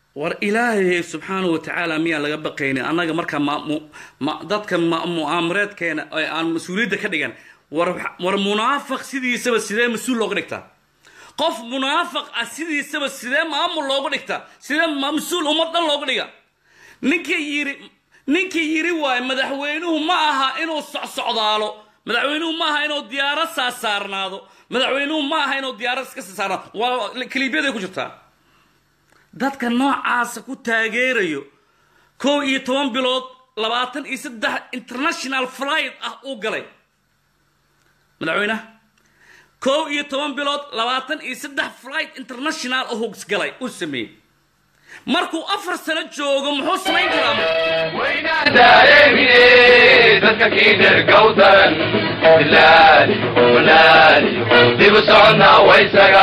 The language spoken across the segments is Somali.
war ilaahay subxaanahu watacaala miyaan laga baqaynin annaga markaa ma dadka mu'aamareedkeena ee aan mas-uuliyadda ka dhigan war war munaafiq sidiisaba sidee mas-uul looga dhigtaa qof munaafiq ah sidiisaba sidee maamul looga dhigtaa sidee mas-uul ummad dhan looga dhiga ninkii yiri ninkii yiri waaye madaxweynuhu ma aha inuu socsocdaalo madaxweynuhu ma aha inuu diyaarad saasaarnaado madaxweynuhu ma aha inuu diyaarad iska saasaarnaado waa kaliibyaday ku jirtaa dadka noocaasa ku taageerayo kow iyo toban bilood labaatan iyo saddex international flight ah uu galay madaxweynaha kow iyo toban bilood labaatan iyo saddex flight international ahugs galay uu sameeyey markuu afar sano joogo muxuu samayn karaa waynaan dareemine dadka kiidhergow daran bilaaliyo balaaliyo dibu soconnaa waysaga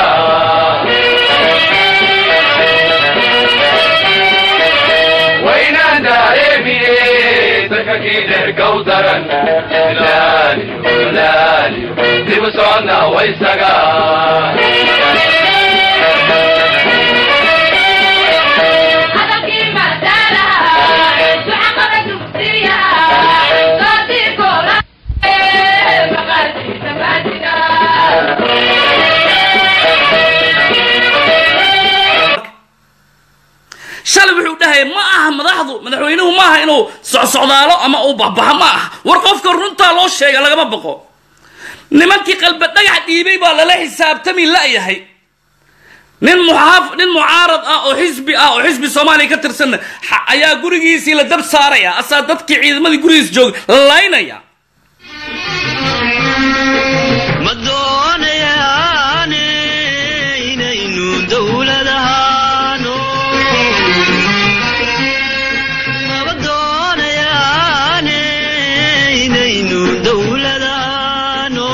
waynaan dareemine dadka kiidhergow daran bilaaliyo balaaliyo dibu soconnaa waysaga shalay wuxuu dhahaya ma aha madaxdu madaxweynuhu ma aha inuu socsocdaalo ama uu baxbaxo ma aha war qofka runtaa loo sheega lagama baqo nimankii qalba dhagax dhiibay baa lala xisaabtami la'yahay nin muxaaf nin mucaarad ah oo xisbi ah oo xisbi soomaaliya ka tirsanna ayaa gurigiisii la dab saaraya asaa dadkii ciidamadii gurigiis jooga la laynaya ma doonayaane inaynu dowlad ahaano maba doonayaane inaynu dowlad ahaano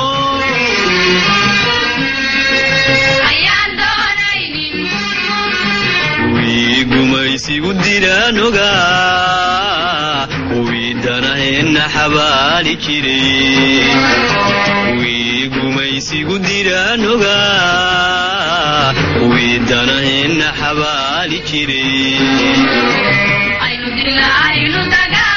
wii gumaysigu diraan ogaa wii danaheenna xabaali jiray wii gumaysigu diraan ogaa wii danaheenna xabaali jiray aynu dilna aynu dagaa